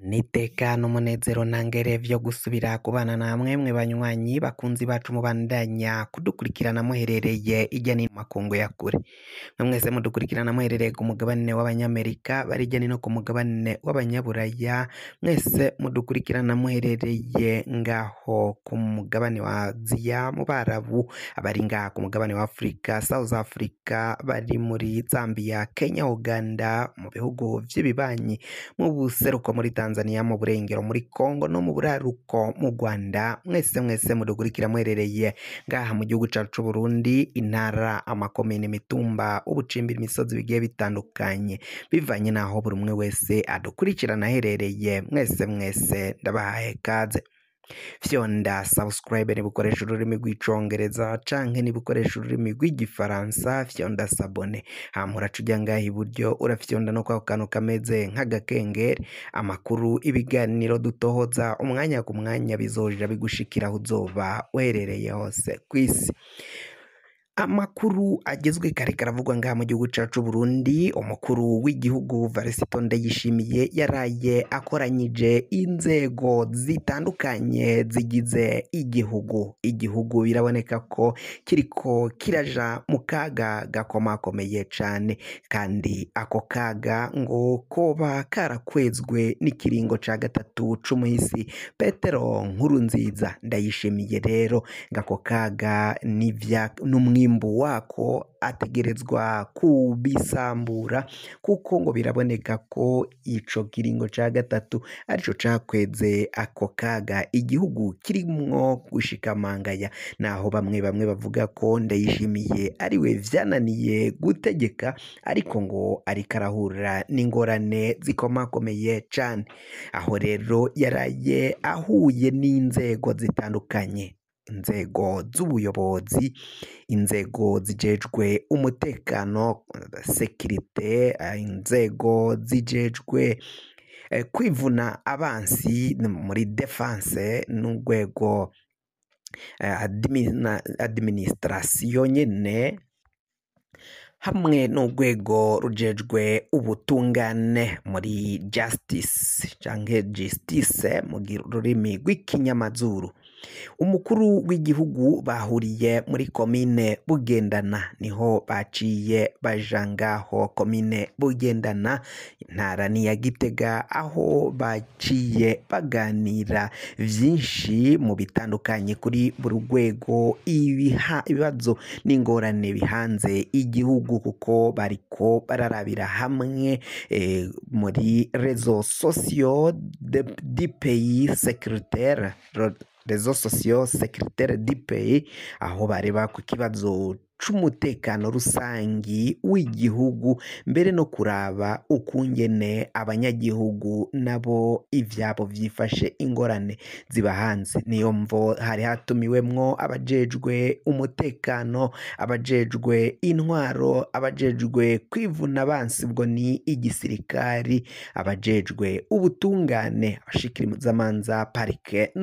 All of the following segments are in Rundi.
n'iteka n'umunezero ntangere vyo gusubira kubana namwe mwe banywanyi bakunzi bacu mubandanya kudukurikirana muherereye irya nino mu makungu ya kure mwe mwese mudukurikirana muherereye ku mugabane w'abanyamerika bari irya nino ku mugabane w'abanyaburaya mwese mudukurikirana muherereye ngaho ku mugabane wa aziya mu barabu abari ngaha ku mugabane wa afurika south africa bari muri zambia kenya uganda mu bihugu vy'ibibanyi mu buseruko muri tanzania mu burengero muri congo no mu buraruko mu rwanda mwese mwese mudukurikira muherereye ngaha mu gihugu cacu c'uburundi intara amakomine imitumba ubucimbira imisozi bigiye bitandukanye bivanye n'aho buri umwe wese adukurikirana aherereye mwese mwese ndabahaye kaze fyonda subscribe nibukoresha ururimi rw'icongereza canke nibukoresha ururimi rw'igifaransa fyonda sabone hama uraca uja ngaha iburyo urafyonda no kwako kantu kameze nk'agakengeri amakuru ibiganiro dutohoza umwanya ku mwanya bizoja bigushikira aho uzoba uherereye hose kw'isi amakuru agezwe kare karavugwa ngaha mu gihugu cacu Burundi umukuru w'igihugu Varisito Ndayishimiye yaraye akoranyije inzego zitandukanye zigize igihugu igihugu biraboneka ko kiriko kiraja mu kaga gakomakomeye cane kandi ako kaga ngo koba karakwezwe n'ikiringo ca gatatu c'umuhisi Petero Nkurunziza Ndayishimiye rero ngako kaga n'ivya n'umwi umwimbu wako ategerezwa kubisambura kuko ngo biraboneka ko ico kiringo ca gatatu arico cakweze ako kaga igihugu kirimwo gushikamangaya naho bamwe bamwe bavuga ko ndayishimiye ariwe vyananiye gutegeka ariko ngo ariko arahura n'ingorane zikomakomeye cane aho rero yaraye ahuye n'inzego zitandukanye inzego z'ubuyobozi inzego zijejwe umutekano sekirite inzego zijejwe kwivuna abansi muri defense n'urwego administration nyene hamwe n'urwego rujejwe ubutungane muri justice canke justice mu rurimi rw'ikinyamazuru umukuru w'igihugu bahuriye muri komine bugendana niho baciye baja ngaho komine bugendana intara ni ya gitega aho baciye baganira vyinshi mu bitandukanye kuri buri rwego ibibazo n'ingorane bihanze igihugu kuko bariko bararabira hamwe e, muri rezo sosiyo di pays secretaire rezo sosiyo sekirtere di peyi aho bareba ku kibazo c'umutekano rusangi w'igihugu mbere no kuraba ukungene abanyagihugu nabo ivyabo vyifashe ingorane ziba hanze niyo mvo hari hatumiwemwo abajejwe umutekano abajejwe intwaro abajejwe kwivuna abansi ubwo ni igisirikari abajejwe ubutungane abashikirizamanza parike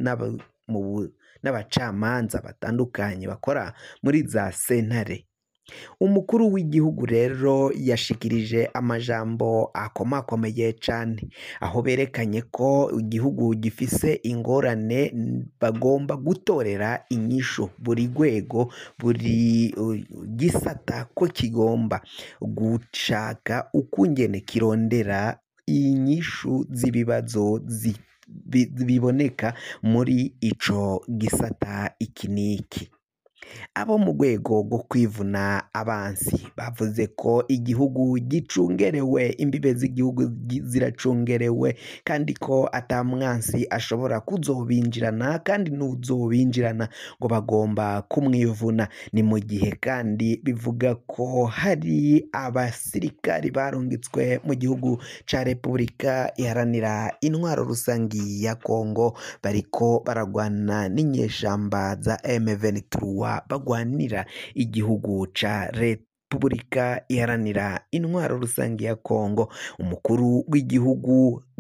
n'abacamanza batandukanye bakora muri za sentare umukuru w'igihugu rero yashikirije amajambo akomakomeye cane aho berekanye ko igihugu gifise ingorane bagomba gutorera inyishu buri rwego buri gisata ko kigomba gushaka ukungene kirondera inyishu z'ibibazo biboneka muri ico gisata iki n'iki abo mu rwego rwo kwivuna abansi bavuze ko igihugu gicungerewe imbibe z'igihugu ziracungerewe kandi ko ata mwansi ashobora kuzobinjirana kandi n'uzobinjirana ngo bagomba kumwivuna ni mu gihe kandi bivuga ko hari abasirikari barungitswe mu gihugu ca repubulika iharanira intwaro rusangi ya kongo bariko baragwana n'inyeshamba za M23 bagwanira igihugu ca repubulika iharanira intwaro rusange ya kongo umukuru w'igihugu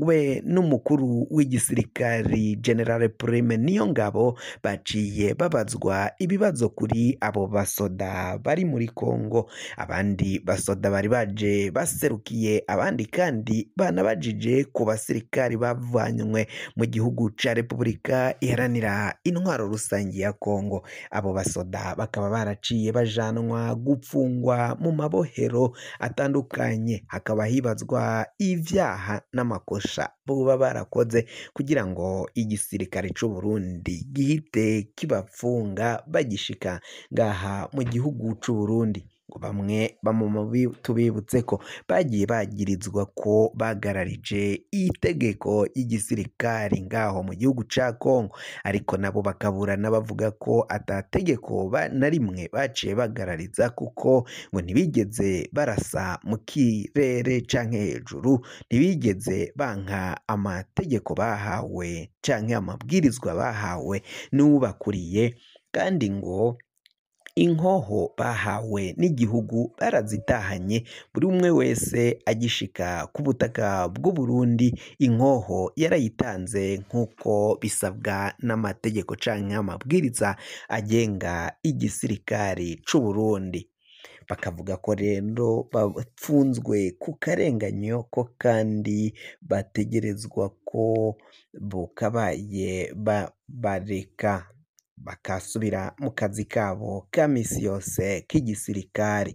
we n'umukuru w'igisirikari general prime niyo ngabo baciye babazwa ibibazo kuri abo basoda bari muri Kongo abandi basoda bari baje baserukiye abandi kandi banabajije ku basirikari bavanywe mu gihugu ca Repubulika iharanira intwaro rusange ya Kongo abo basoda bakaba baraciye bajanwa gupfungwa mu mabohero atandukanye hakaba hibazwa ivyaha n'amakosha boba barakoze kugira ngo igisirikare c'u Burundi gihite kibapfunga bagishika ngaha mu gihugu c'u Burundi ngo bamwe bamubi tubibutse ko bagiye bagirizwa ko bagararije itegeko y'igisirikari ngaho mu gihugu ca Kongo ariko nabo bakaburana bavuga ko atategeko ba- na rimwe baciye bagarariza kuko ngo ntibigeze barasa mu kirere canke hejuru ntibigeze banka amategeko bahawe canke amabwirizwa bahawe n'uwubakuriye kandi ngo inkoho bahawe n'igihugu barazitahanye buri umwe wese agishika ku butaka bw'u Burundi inkoho yarayitanze nk'uko bisabwa n'amategeko canke amabwiriza agenga igisirikari c'u Burundi bakavuga ko rero bapfunzwe ku karenganyo ko kandi bategerezwa ko bukabaye ba- bareka bakasubira mu kazi kabo ka misi yose k'igisirikari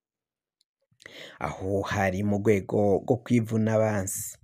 aho hari mu rwego rwo kwivuna abansi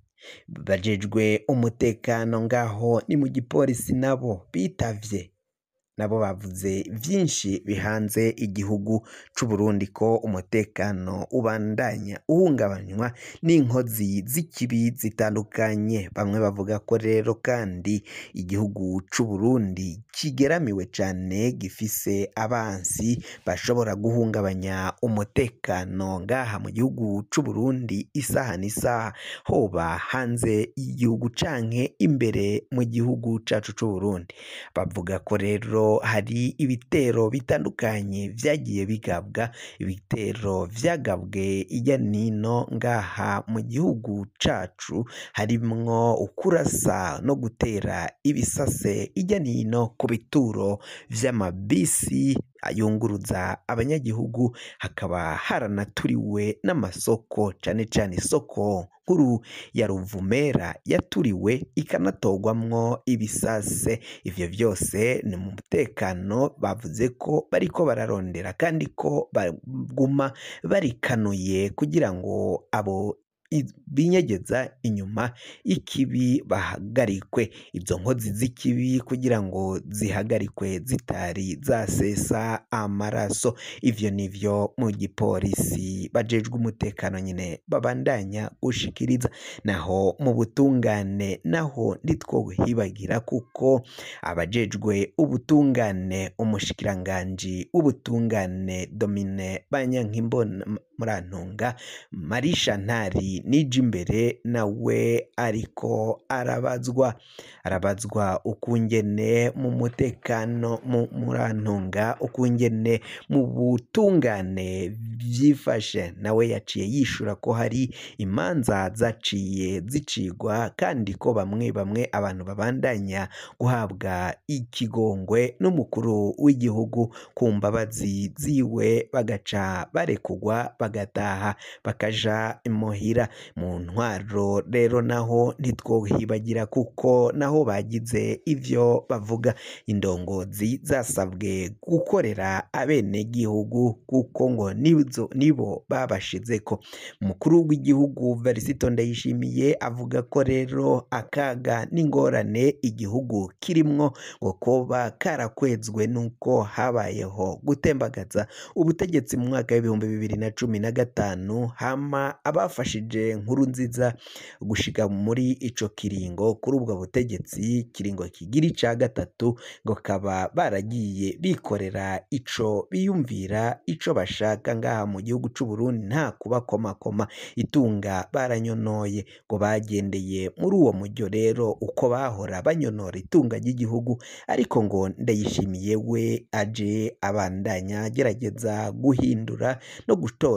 bajejwe umutekano ngaho ni mu gipolisi nabo bitavye nabo bavuze vyinshi bihanze igihugu c'u Burundi ko umutekano ubandanya uhungabanywa n'inkozi z'ikibi zitandukanye bamwe bavuga ko rero kandi igihugu c'u Burundi kigeramiwe cane gifise abansi bashobora guhungabanya umutekano ngaha mu gihugu c'u Burundi isaha n'isaha hoba hanze y'igihugu canke imbere mu gihugu cacu c'u Burundi bavuga ko rero hari ibitero bitandukanye vyagiye bigabwa ibitero vyagabwe irya nino ngaha mu gihugu cacu harimwo ukurasa no gutera ibisase irya nino ku bituro vy'amabisi ayunguruza abanyagihugu hakaba haranaturiwe n'amasoko cane cane isoko nkuru ya Ruvumera yaturiwe ikanatorwamwo ibisase ivyo vyose ni mu mutekano bavuze ko bariko bararondera kandi ko baguma barikanuye kugira ngo abo i- binyegeza inyuma y'ikibi bahagarikwe izo nkozi z'ikibi kugira ngo zihagarikwe zitari zasesa amaraso ivyo nivyo mu gipolisi bajejwe umutekano nyine babandanya gushikiriza naho mu butungane naho ntitwohibagira kuko abajejwe ubutungane umushikiranganji w'ubutungane Domine Banyankimbona Murantunga Marisha Ntari nije imbere nawe ariko arabazwa arabazwa ukungene mu mutekano mu Murantunga ukungene mu butungane vyifashe nawe yaciye yishura ko hari imanza zaciye zicigwa kandi ko bamwe bamwe abantu babandanya guhabwa ikigongwe n'umukuru w'igihugu ku mbabazi ziwe bagaca barekugwa bagataha bakaja imuhira mu ntwaro rero naho ntitwohibagira kuko naho bagize ivyo bavuga indongozi zasabwe gukorera abenegihugu kuko ngo nizo nibo babashizeko umukuru w'igihugu Varisito Ndayishimiye avuga ko rero akaga n'ingorane igihugu kirimwo ngo koba karakwezwe nuko habayeho gutembagaza ubutegetsi mu mwaka w'ibihumbi bibiri na cumi na gatanu hama abafashije nkuru nziza gushika muri ico kiringo kuri ubwo butegetsi kiringo kigira ica gatatu ngo kaba baragiye bikorera ico biyumvira ico bashaka ngaha mu gihugu c'u Burundi nta kubakomakoma itunga baranyonoye ngo bagendeye muri uwo mujyo rero uko bahora banyonora itunga ry'igihugu ariko ngo ndayishimiye we aje abandanya agerageza guhindura no gutora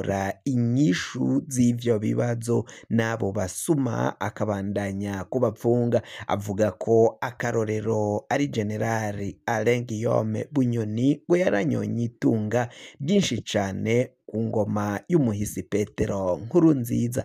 gutora inyishu z'ivyo bibazo n'abo basuma akabandanya kubapfunga avuga ko akarorero ari generali Alain Guillaume Bunyoni ngo yaranyonye itunga ryinshi cane ku ngoma y'umuhisi Petero Nkurunziza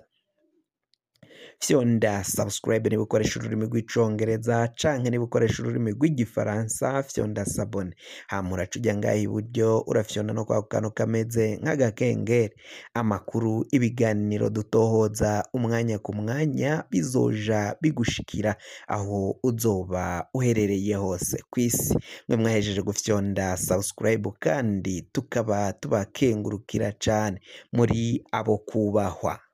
fyonda subscribe niba ukoresha ururimi rw'icongereza canke niba ukoresha ururimi rw'igifaransa fyonda sabone hama uraca ujya ngaha iburyo urafyonda no kwa kantu kameze nk'agakengeri amakuru ibiganiro dutohoza umwanya ku mwanya bizoja bigushikira aho uzoba uherereye hose ku isi mwe mwahejeje gufyonda subscribe kandi tukaba tubakengurukira cane muri abo kubahwa